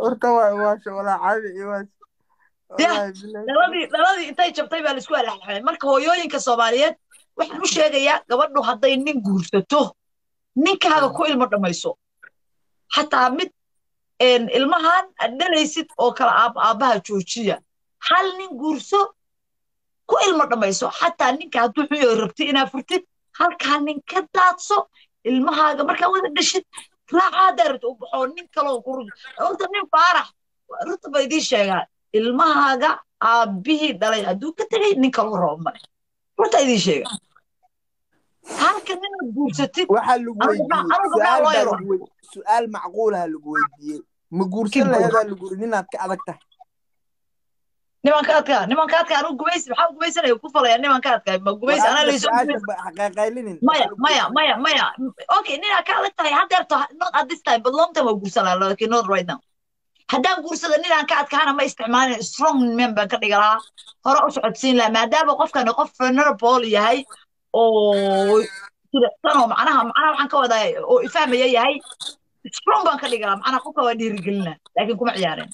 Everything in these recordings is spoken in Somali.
horta waa waasha walaa caadi iyo waas wallaahi bilahi dhaladii dhaladii intay jabtay baa laisku alaxlaxay marka hooyooyinka soomaaliyeed waxaan u sheegayaa gabadhu hadday nin guursato ninkaaga ku ilmo dhammayso xataa mid een, ilmahan aad dhalaysid oo kale aab- aabbaha joojiya hal nin guurso ku ilmo dhammayso xataa ninka hadduu xun yahay rabtid inaad furtid halkaa nin ka daadso ilmahaaga markaa wada dhashid raaca haddaa rabtid u baxoo nin kaloo ku horta nin faarax runta ba idiin sheegaa ilmahaaga aabbihii dhalay hadduu ka tegay nin kaloo rabo male runta idiin sheega halka ninaad guursatid waxaa lagu Anigu gabdhaha- weydiiyey anigu gabdhaha su-aal loo baa yaro. lagu wey- su-aal macquulaha lagu weydiiyey ma guursan Kid laheedaa lagu yiri ninaad ka adag tahay nimanka adkaa nimanka adkaa anigu gumaysi maxaa gumaysanaya ku falaya nimanka adkaa ma gumaysi anaa laysoo gumaysi xaqeeqaylinin maya maya maya maya okay ninaa ka adag tahay haddeerto not at this time but long time waa guursanaa lakin not right now haddaan guursada ninaan ka adkaana ma isticmaalin strong man baan ka dhiga lahaa hore u socodsiin lahaa maadaama qofkani qof vulnerable yahay oo jilicsan oo macnaha macnaha waxaan ka wadaa oo ifahmaya yahay strong baan ka dhigi lahaa macnaha qofka waa dhiirigelina laakiin kuma ciyaareen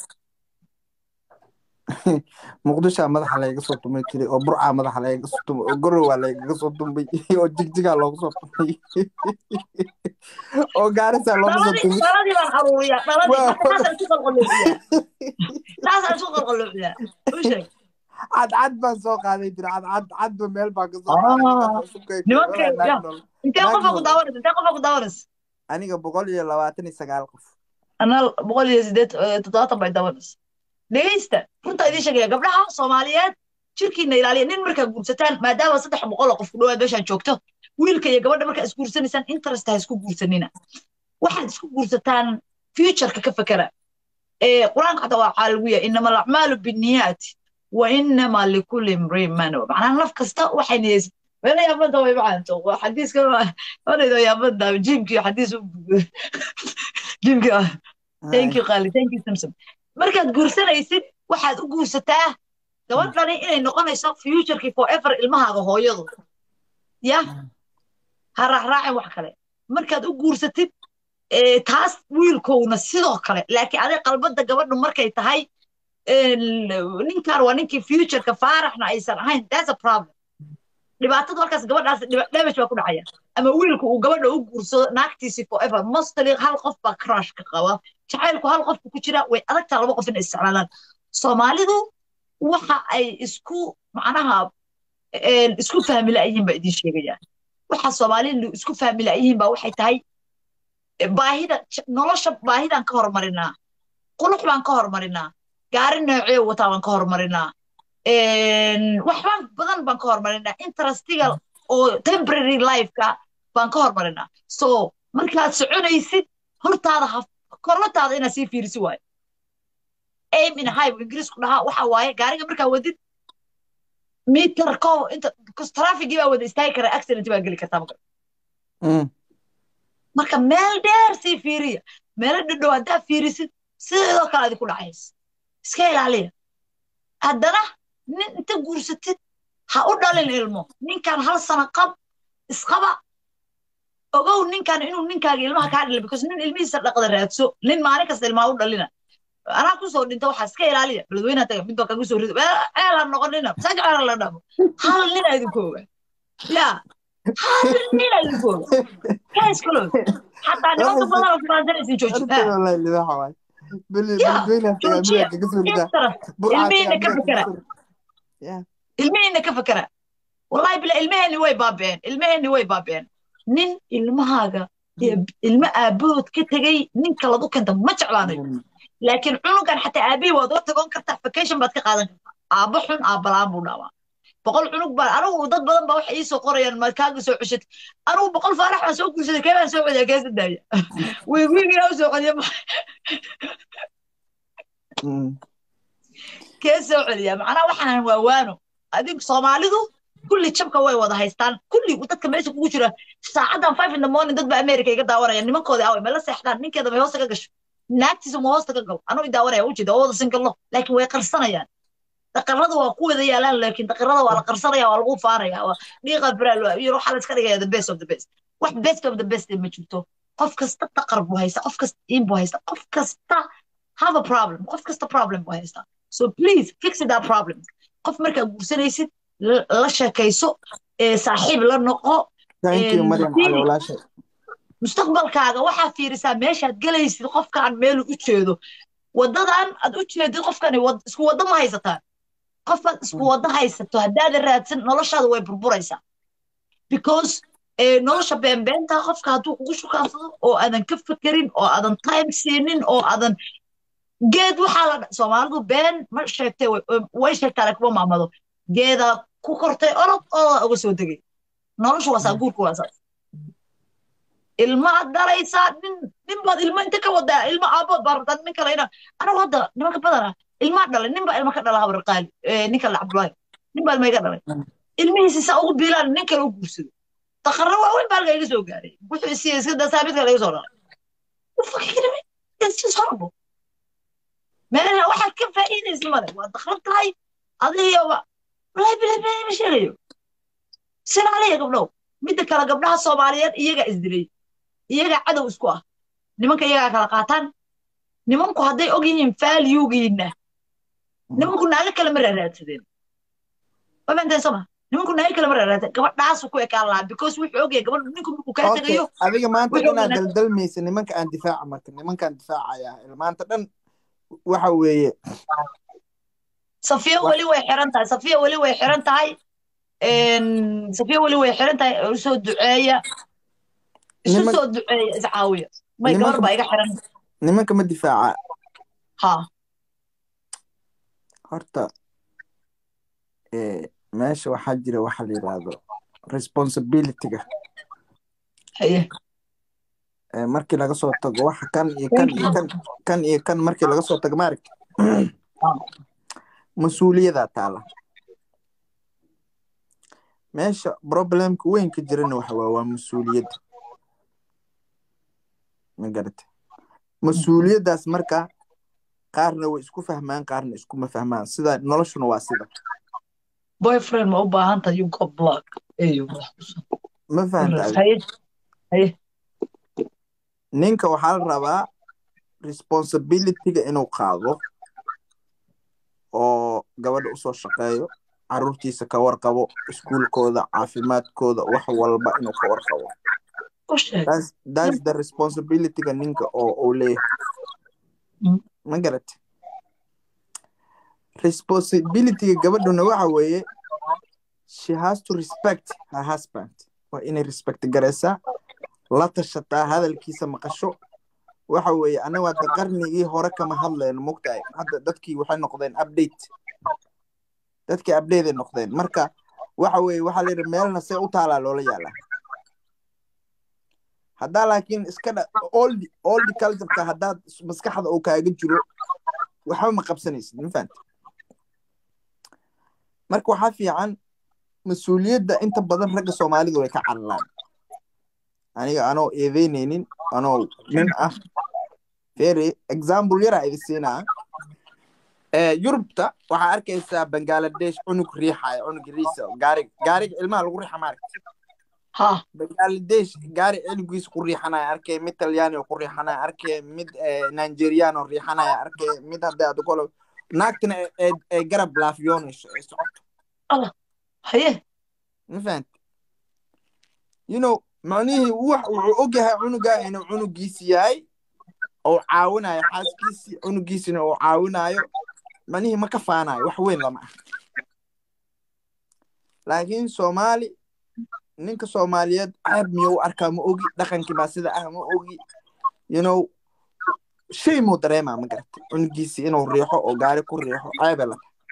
muqdishaa madaxa layga soo tumay jiray oo burcaa madaxa layga soo tumay oo gorowaa laygaga soo tumay oo jigjigaa loogu soo tumay oo gaarisaa loogu soo dhaladii tumay dhaladii baan aruuriyaa dhaladii Waa- marka taasaan isku qalqaloobiyaa taasaan isku qalqaloobiyaa u sheeg cadcad baan soo qaaday jira cadcad cadba meel baan ka soo Ah, qaaday nimanka- ya. intee qofa ku daawanaysa intee qofa ku daawanaysa aniga boqol iyo labaatan iyo sagaal qof anaa boqol iyo sideed eh, toddobaatan bay daawanaysa dhegeysta runta idiin sheegaya gabdhaha soomaaliyeed jirkiina ilaaliya nin markaa guursataan maadaama saddex boqol oo qof ku dhawaad meeshaan joogto wiilka iyo gabadha markaa isguursanaysaan interest ha isku guursanina waxaad isku guursataan futureka ka fekera ee qur-aanka xataa waxaa lagu yahay inama alacmaalu binniyaati wa inama likulli imriin ma nawa macnaha naf kasta waxay niyeysa meela yaabada way macaanto waa xadiiska wanaydo yaabada jiimkii xadiis u jiimkii ah thank you qaali thank you samsam markaad guursanaysid waxaad u guursataa gabadhani inay noqonayso futurekii forever ilmahaaga hooyadu ya ha raacraacin wax kale markaad u guursatid ee, taas wiilkowna sidoo kale laakiin adig qalbada gabadhu markay tahay een, ninkan waa ninkii futureka faaraxna aysan ahayn that's a problem dhibaatadu halkaas gabadhaas dhiba- damage baa ku dhacaya ama wiilku uu gabadha u guursado naagtiisii forever mostly hal qof baa crush ka qaba jacaylku hal qofku ku jira way adagtaa laba qof inay isticmaalaan soomaalidu waxa ay isku macnaha een, isku fahmi la'yihiin baa idiin sheegaya waxa soomaalidu isku fahmi la'yihiin baa waxay tahay e, baahida j- nolosha baahidaan ka hormarinaa qulux baan ka hormarinaa gaari noocee wataa baan ka hormarinaa een, waxbaan badan baan ka hormarinaa interestiga oo temporary lifeka baan ka hormarinaa so markaad soconaysid hortaada ha korlataada inaad sii fiirisi waayo aim in high ingiriisku dhahaa waxa waaye gaariga markaa wadid mitar ko inta because trafficii baa wada istaagi kara accident baa geli kartaa marka marka meel dheer sii fiiriya meelo dhadhow haddaa fiirisid sidoo kale adi ku dhacaysa iska ilaaliya haddana nin inta guursatid ha u dhalin ilmo ninkan hal sano qab isqaba ogow ninkan inuu ninkaaga ilmaha kaa dhalin because nin ilmihiisa dhaqda raadso nin maalin kasta ilmaha u dhalina anaa kusoo dhinta waxaa iska ilaaliya beledweynaha taga mid baa kagu soo rida ceel ha noqonina masaajid ceel ha la dhamo hal nin aa idinku oga ya hal nin aa idinku oga kaa iskalo xataa nimanka badan oo kumaansanaysin jooji ilmihiina ka fekera ilmihiina ka fekera wallahi bila ilmaheenni way baabeen ilmaheenni way baabeen nin ilmahaaga ilmo aabahood ka tegay ninka ladu kenta ma jeclaanayo laakiin cunugan xataa aabihii waad uga tagon kartaa vacation baad ka qaadan kartaa aabbo xun aabbalaan buu dhaawaa boqol cunug baan anigu dad badan baa waxay ii soo qorayaan ma kaaga soo ceshatay anigu boqol faarax baan soo guursaday kee baan soo celiyaa keesa daaya wiig wiigiina u soo celiya kee soo celiyaa macnaha waxaan waa waano adigu soomaalidu kulli jabka way wada haystaan kulli dadka meesha kugu jira saacadan five in the morning dad baa america iga daawanaya nimankoodii away mala seexdaan ninkeeda may hoosta ka gasho naagtiisa ma hoosta ka galo anuu idaawanaya ujeeda oo wada singallo laakiin way qarsanayaan daqarada waa ku wada yaalaan laakiin daqarada waa la qarsanaya waa lagu faaraya waa dhiiqa biraal iyo waxaa la iska dhigaya the best of the best wax best of the best ma jirto qof kasta daqar buu haysta qof kasta iin buu haysta qof kasta have a problem qof kasta problem buu haystaa so please fix that problem qof markaa guursanaysid la la sheekayso ee saaxiib la noqo thank you Een, maryam haddii- cali walaashay mustaqbalkaaga waxaa fiirisaa meeshaad gelaysid qofkaan meelu u jeedo wadadan aad u jeedid qofkani wad- isku waddo ma haysataan qofaad isku waddo haysato haddaadan raadsan noloshaada way burburaysaa because eh, nolosha beenbeenta qofka hadduu kugu shukaansado oo aadan ka fekerin oo aadan time siinin oo aadan geed waxaa la dha- soomaalidu been ma sheegtay way- way sheegtaa laakiin ma maamado geedaa ku kortay orod oo uga soo degay noloshu waa saa guurku waa saas ilmaad dhalaysaa nin nin baad ilmo inta ka wadaa ilmo aabood baa rabtaa nin kale ina anagu hadda nimanka badana ilmaa dhalay nin baa ilma ka dhala habar qaali eh, nin kale cabdulaahi nin baa ilma iga dhalay ilmihiisi saa ugu biilaan nin kale u guursado daqarro waaweyn baa halka iga soo gaaray wuxuu isiiya iska dasaa mid kale iga soo dhalay You fucking kidding me? It's just horrible. meelaha waxaad ka faa'iidaysa male waa daqran tahay adigiyoba walahi bilahi bilahi ma sheegayo sinaaliya gabdhow midda kale gabdhaha soomaaliyeed iyagaa isdilay iyagaa cadow isku ah nimanka iyagaa kala qaataan nimanku hadday og yihiin faalyugiina nimanku naaga kale ma raaraadsadeen ma fahanteen soma nimanku naaga kale ma raaraadsadeen gabadhaasu ku ekaan lahaa because wuxuu ogyahay gabadhu ninku markuu kaa okay tegayo adiga maanta wuxuu inaad wanaag- daldalmaysa nimanka aan difaaca marka nimankaan difaacaya maanta dhan waxa weeye safiya Wax- weli way xiran tahay safiya weli way xiran tahay Een, safiya weli way xiran tahay usoo duceeya isu Niman- soo duceeya iscaawiya may nimanka- gabar baa iga xiran nimanka ma difaaca ha horta eh, meesha waxaa jira waxa la yidhaahdo responsibilityga haye Eh, markii laga soo tago waxa kan iyo kan iyo kan kan iyo kan markii laga soo tago maaragta mas-uuliyadaa taala meesha problemka weyn ka jirana waxa waa waa mas-uuliyadda ma garate mas-uuliyaddaas marka qaarna way isku fahmaan qaarna iskuma fahmaan sida noloshuna waa sida boyfriend ma u baahan tahay you got block eyo ma fahanta haye haye ninka waxaa la rabaa responsibilityga inuu qaado oo gabadha usoo shaqeeyo caruurtiisa ka warqabo iskuulkooda caafimaadkooda wax walba inuu ka warqabo u sheeg that's, that's the responsibilityga ninka oo uu leeyahay Mm. ma garate responsibilityga gabadhuna waxa weeye she has to respect her husband waa inay respect garaysaa la tashataa hadalkiisa maqasho waxa weeye anagu hadda qarnigii hore kama hadlayno mogtahay hadda dadkii waxay noqdeen update dadkii update ay noqdeen marka waxa weeye waxaa layidhi meelna see u taalaa loola yaalaa haddaa laakiin iska dha old old cultureka haddaad maskaxda uu kaaga jiro waxba ma qabsanaysid ma fahanta marka waxaa fiican mas-uuliyadda inta badan ragga soomaalidu way ka caralaan aniga anoo eedeyneynin anoo nin ah fere example yaraa idi siinaa yurubta waxaa arkaysaa bangaladesh cunug riixaya cunug riisa gaari gaariga ilmaha lagu riixa maaragta ha bangaladesh gaari ciligiisa ku riixanaya arkay mid talyaani oo ku riixanaya arkay mid nigerian oo riixanaya arkay mid hadda aad kolo naagtana ay garab laafiyoonayso ay socoto haye ma fahanta you know macnihii wax wuxuu ogyahay cunugaa inuu cunugiisi yahay oo caawinayo xaaskiisii cunugiisina oo caawinayo macnihii ma ka faanayo wax weyn lama ah laakiin soomaali ninka soomaaliyeed ceeb miyuu arkaa ma ogi dhaqankii baa sida ah ma ogi you know shay muu dareemaa ma garatay cunugiisii inuu riixo oo gaari ku riixo ceebay la tahay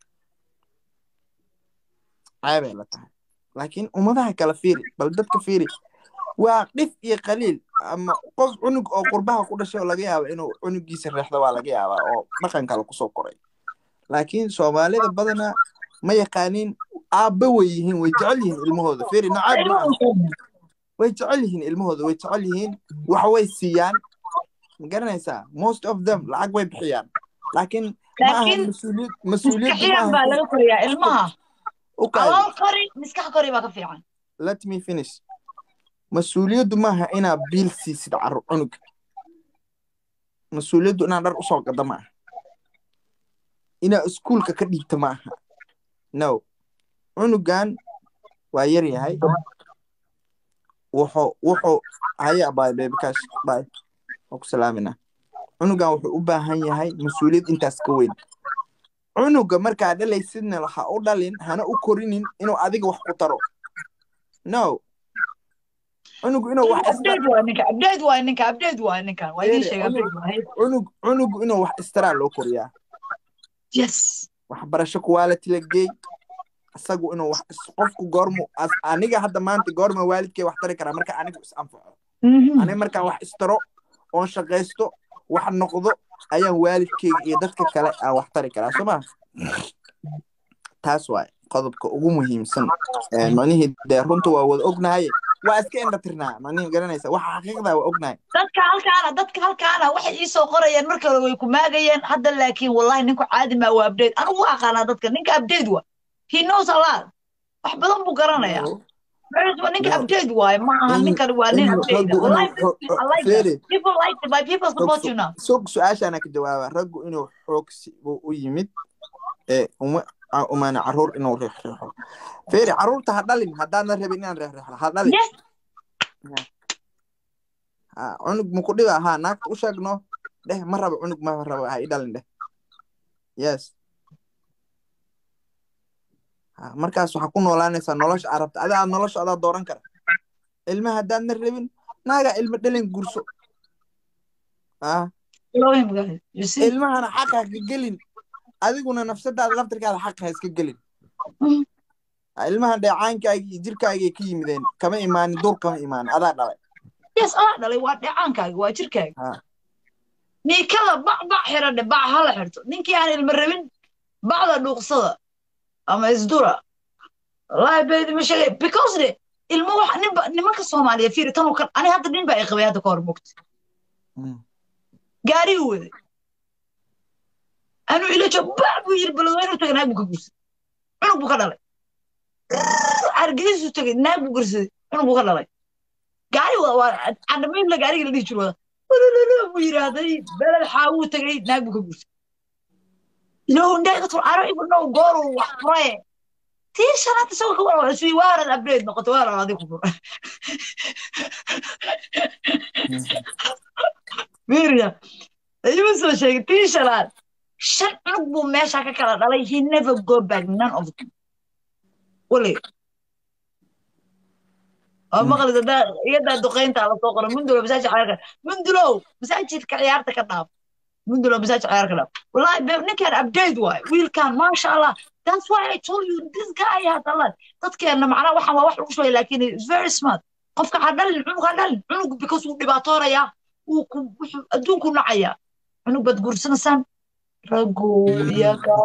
ceebay la tahay laakiin ummadaha kala fiiri bal dadka fiiri waa dhif iyo qaliil ama qof cunug oo qurbaha ku dhashay oo laga yaaba inuu cunugiisa reexdo waa laga yaabaa oo dhaqan kale kusoo koray laakiin soomaalida badanaa ma yaqaaniin aabba way yihiin way jecel yihiin ilmahooda fiiri nacaab ma aha way jecel yihiin ilmahooda way jecel yihiin wax way siiyaan ma garanaysaa most of them lacag way bixiyaan laakiin ma aha laakiin mas-uuliyad mas-uuliyadda ma maskaxiyaan baa aha laga koriyaa ilmaha u kaadi calool kori maskax kori baa ka fiican let me finish mas-uuliyaddu maaha inaa biil siisid caru cunuga mas-uuliyaddu inaan dhar usoo gado ma aha inaa iskuulka ka dhiigta ma aha no cunugan waa yar yahay wuxuu wuxuu haya bay beebikash bay waa ku salaaminaa cunugan wuxuu u baahan yahay mas-uuliyad intaas ka weyn cunuga markaa dhalaysidna ha u dhalin hana u korinin inuu adiga wax ku taro no cunugu inuu wax abdeed waa ninka abdeed waa ninka abdeed waa ninkan waa idiin sheega abdeed waa cunug cunugu inuu wax istaraa loo koriyaa yes waxbarasho quality la geey isagu inuu wax qofku goormu aniga hadda maanta goorma waalidkay wax tari karaa marka anigu is anfaco aniga markaan wax istaro oon shaqaysto wax noqdo ayaan waalidkeyga iyo dadka kale aan wax tari karaa soo maa taas waay qodobka ugu muhiimsan macnihii dee runta waa wada ognahay waa iska indhatirnaa macnihii garanaysa waxa xaqiiqda waa ognahay dadka halkaana dadka halkaana waxay ii soo qorayeen marka hore way ku maagayeen hadda laakiin wallahi ninku caadi maa waa abdeed anigu waa aqaanaa dadka ninka abdeed waa he knows a lot wax badan buu garanayaa ninka abdeed waaye ma aha ninkan waa nin abdeed wallahi I like that people like it by people support you now sog su-aashaana ka jawaaba raggu inuu xoogsi buu u yimid ee uma umana caruur inuu reexreexo feeri caruurta ha dhalin haddaadna rabin inaan reexreexo ha dhalin yes cunug maku dhiba ha naagta u sheegno dheh ma rabo cunug ma rabo ha i dhalin dheh yes markaas waxaa ku noolaanaysaa nolosha arabta adaa nolosha adaa dooran kara ilma haddaadna rabin naagaa ilma dhalin gurso ilmahana xaqa ka gelin adiguna nafsadaada laftirkaada xaqa ha iska gelin ilmaha dheecaankaaga iyo jirkaagay ka yimideen kama imaanin dur kama imaanin adaa dhalay yes adaa dhalay waa dheecaankaaga waa jirkaaga niikada bac bac xiradhe bac hala xirto ninkii aan ilma rabin bacda dhuuqsada ama isdura wallahi beedi ma sheegay because de ilmo wax ninba nimanka soomaaliya fiiri tan kan ani hadda nin baa i qabay hadda ka hor mogta gaarigii waday anuu ila joog bac buu yiri balado inuu tagay naag buu ka gursaday cunug buu ka dhalay argadiisuu tagay naag buu gursaday cunug buu ka dhalay gaari wada waa candhamaynla gaarigii la dhihi jiro wada walololo buu yidhaahday beled xaawuu tagay naag buu ka gursaday ilahu ndaygatul aro ibnow gooru wax furaye tii shanaad isagoo ka wara iswi waarad abreed noqoto waarad adig ku fura miriya ayuu soo sheegay tii shanaad shan cunug buu meesha ka kala dhalay he never go back none of them wali oo maqlida daa iyadaa duqaynta la soo qora mundulo masaajid ciyaarka mundulow masaajidka ciyaarta ka dhaaf mundulo masaajid ciyaarka dhaaf wallahi ninkan update waay wiilkan maasha allah that's why i told you this guy has a lot dadkeena macnaa waxaan waa wax lagu shubay laakiin is very smart qofka ha dhalin cunug ha dhalin cunug because wuu dhibaatoonayaa wuu ku adduunku nacayaa cunug baad guursanaysaan raggu iyaga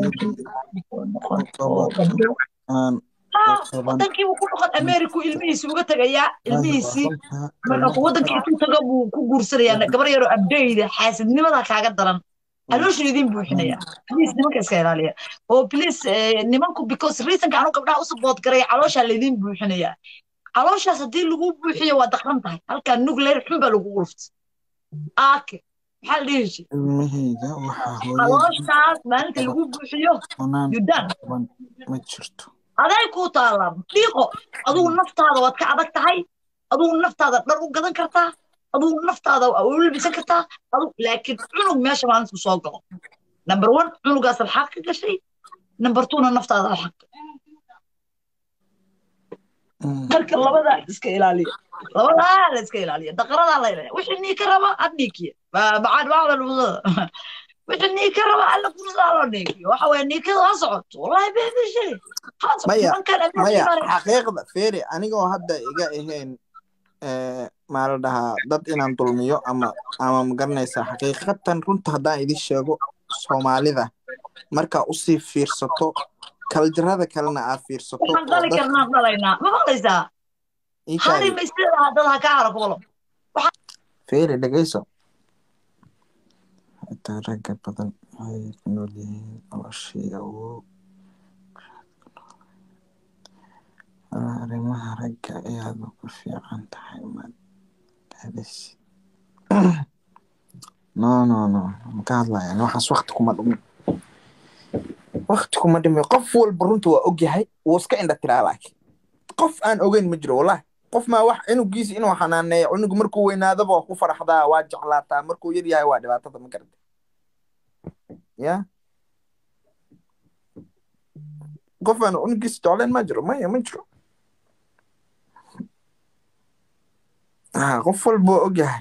wadankii buu ku noqon ameriku ilmihiisi uga tegayaa ilmihiisii wadankii intuu tago buu ku guursanayaa gabar yaroo abdeyda xaasidnimada kaaga daran caloosha idin buuxinaya please nimanka iska ilaaliya oo please nimanku because reasonka anu gabdhaha u support garay calooshaa laydin buuxinaya calooshaas haddii lagu buuxiyo waa daqran tahay halkaa nuclear xun baa lagu urufta aake maxaa la dhihi jir ilmahayga waxaa calooshaas maalinta lagu buuxiyo yudan ma jirto aday kuu taallaa dhiiqo adugu naftaada waad ka adag tahay adugu naftaada dhar u gadan kartaa adugu naftaada u labisan kartaa adugu laakiin cunug meesha maalintu soo galo number one cunugaas alxaq ka gashay number twona naftaada alxaq marka labadaa iska ilaaliya labadaa la iska ilaaliya daqaradaa la ilaaliya wixii nii ka raba ad niikiya bacad bacda dhulsada wixii nii ka raba alla kursaa loo niikiyo waxa weye niikada ha socoto wallahi beebishay maya maya xaqiiqda feeri anigoo hadda iga ahayn maa la dhahaa dad inaan dulmiyo ama ama magaranaysaa xaqiiqatan runta haddaan idin sheego soomaalida markaa usii fiirsato kaljarada kalena aad fiirsato waxaan dhali karnaan dhalaynaa ma maqlaysaa hari maysidaa dad ha ka hara kulo feeri dhegayso xitaa ragga badan waxay ku nool yihiin noloshii awoog arrimaha ragga ayaad ugu fiican tahay maad dhalisid no no no maka hadlaya waxaas wakti kuma dhumin wakti kuma dhimin qof walba runta waa ogyahay wuu iska indha tiraa laakiin qof aan ogeyn ma jiro wallahi qof maa wax cunugiisa inuu xanaaneeyo cunugu markuu weynaadaba waa ku faraxdaa waa jeclaataa markuu yar yahay waa dhibaatada ma garata ya qof aan cunugiisa jeclayn ma jiro maya ma jiro ha qof walba waa ogyahay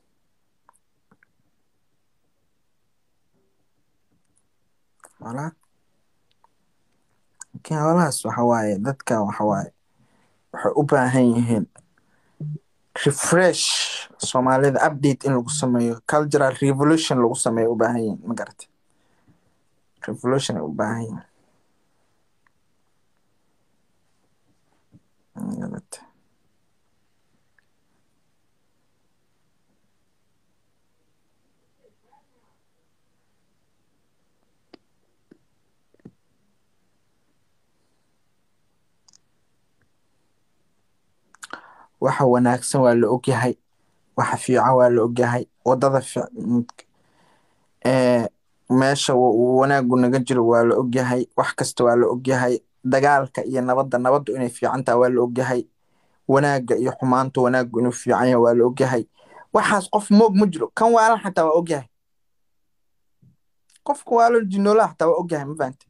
wala laakiin howlahaas waxa waaye dadka waxa waaye waxay u baahan yihiin refresh soomaalida update in lagu sameeyo cultural revolution lagu sameeyo u baahan yihiin ma garata revolution ay u baahan yihiin ma garata waxa wanaagsan waa la ogyahay waxa fiican waa la ogyahay wadada meesha wanaagu naga jiro waa la ogyahay wax kasta waa la ogyahay dagaalka iyo nabadda nabaddu inay fiicantaha waa la ogyahay wanaagga iyo xumaanta wanaaggu inuu fiican yahay waa la ogyahay waxaas qof moog ma jiro kan waalan xataa waa ogyahay qofka waalan jinoolaha xataa waa ogyahay ma fahante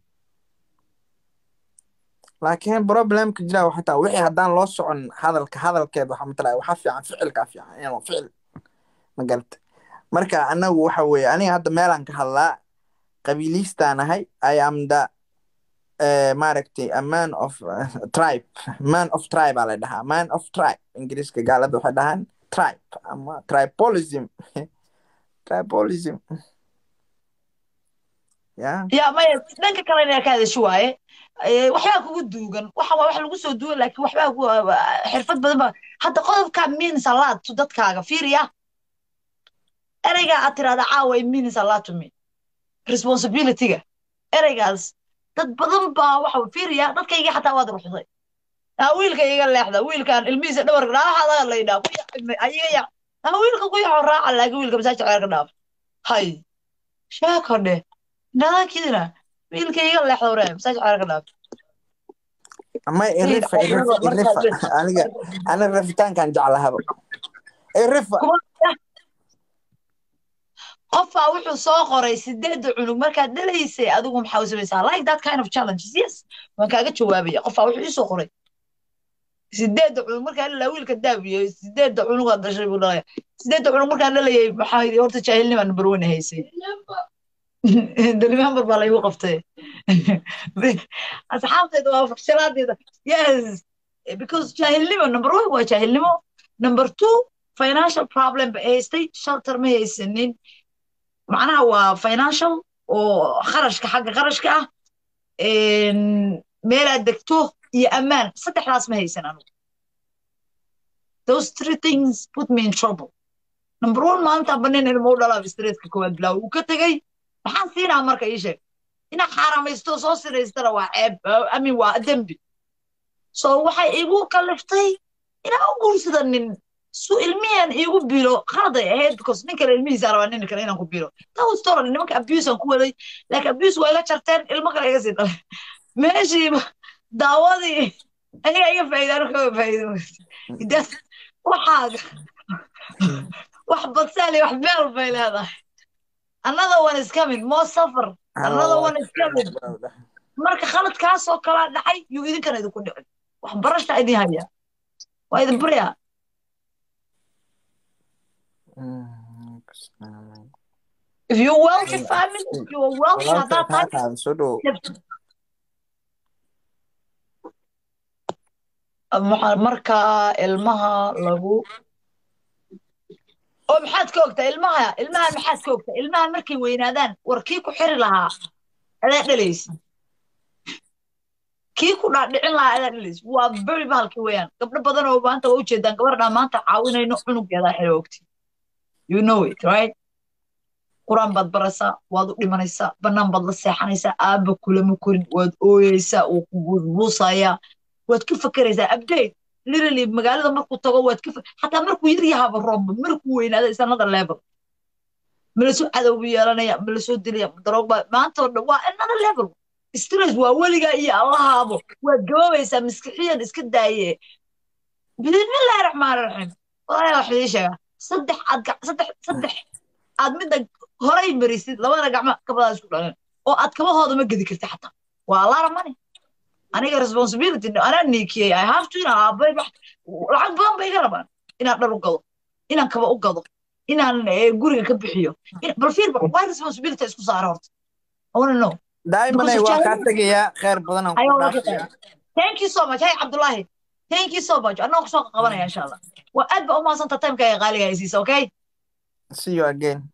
laakiin problemka jira waxa taa wixii haddaan loo socon hadalka hadalkeed waxa matala waxa fiican ficilka fiican inuu ficil ma garata marka anagu waxa weeye aniga hadda meelaan ka hadlaa qabiiliistaan ahay i am the maaragtay a man of tribe man of tribe aa la dhahaa man of tribe ingiriiska gaalada waxay dhahaan tribe ama tribolism tribolism ya ya maya dhanka kale inaa ka hadasho waaye waxbaa kugu duugan waxa waa wax lagu soo duugan laakiin waxbaa xirfad badan ba hadda qodobka means a lot to dadkaaga fiiriya ereygaa aad tirahda caawa it means a lot to me responsibilityga ereygaas dad badan baa waxa fiiriya dadkayga xataa waad ruxday aa wiilka iga leexda wiilkan ilmihiisa dhawarka dhaaxada laydhaa ayaga ya aa wiilka ku yaxo raaca laakiin wiilka masaajid ceerka dhaaf hay sheeko dheh nadaakidina wiilka iga leexda waree masaajid ceerka dhaaf ama irifa irifa irifa aniga aniga rafitaankan jeclahaba irifa qofaa wuxuu soo qoray sideedda cunug markaad dhalaysay adigu maxaa u samaysaa like that kind of challenges yes waan kaaga jawaabaya qofaa wuxuu iisoo qoray sideedda cunug markaa dhalaa wiilka daabiyo sideedda cunugaad dhashay buu dhalaya sideedda cunug markaan dhalayay maxaa yidhi horta jaahilnimaa number one haysay november baa laygu qabtay asxaabteeda waa fakshilaadeeda yes because jaahilnimo number one waa jaahilnimo number two financial problem ba haystay shelter ma haysanin macnaha waa financial oo kharashka xagga kharashka ah meelaad degto iyo ammaan saddexdaas ma haysan anugu those three things put me in trouble number one maalintaan banin ilmo u dhalaa stresska koowaad bilaaw uu ka tegey maxaan siinaa marka ii sheeg inaad xaaramaysto soo sinaystana waa ceeb amin waa dembi so waxay igu kaliftay inaan u guursada nin su ilmihan iigu bilo khaladay ahayd because nin kale ilmihiisa rabaa nin kale inaan ku bilo tawstoro nimanka abuse aan ku waday laakiin abuse waa iga jarteen ilmo kale iga sii dhalay meeshiiba daawadii ayaga iga faa'iidaan kaga faa'iido waxaaga wax badsaali wax beel bay leedahay another one is coming more suffer another one is coming marka khaladkaasoo kalaa dhacay yuu idinkana idinku dhicin wax barasha idin haya waa idin baryaa if you're wealthy family if you're wealthy haddaad tahay soo dhow marka ilmaha lagu oo maxaad ka ogtaa ilmaha ilmahan maxaad ka ogtaa ilmahan markay weynaadaan war kii ku xiri lahaa adaa dhalaysa kii ku dhaadhicin lahaa adaa dhalaysa waa beri bahalkii weeyaan gabdho badan oo maanta waa ujeedaan gabardhaa maanta caawinayno cunugeedaa xiri ogti you know it right quraan baad baraysaa waad u dhimanaysaa bannaan baad la seexanaysaa aabba kulama korin waad ooyeysaa wuu ku buusbuusayaa waad ka fakeraysaa update literally magaalada markuu tago waad ka xataa markuu yar yahaba roomba markuu weynaada is another level malasoo cadowbu yeelanaya malasoo dilaya daroogbaa maanta oo dhan waa another level stress waa weligaa iyo allahaabo waad gaboobaysaa maskixiyan iska daaye bismillahi raxmaani raxiim walaahi wax idii sheegaa saddex aad gac- saddex saddex aad midda horay marisid labada gacmo kabadaa isku dhaleen oo aad kabahooda ma gedi karti xataa waa allaara mani aniga responsibility anaa niikiyey i have to inaan aabay wax lacag badan bay iga rabaan inaan dhar u gado inaan kaba u gado inaan eh, guriga ka bixiyo In- bal fiir bal waa responsibility isku saara horta I wanna know daa'imanay Because waa kaa challenge- tegayaa kheyr badan aan Ayo, ku waa dhaafayaa thank you so much hey cabdullahi thank you so much anaa kusoo qabanaya insha allah waa aad ba u mahadsantaa timeka ee qaaliga ay siisa okay see you again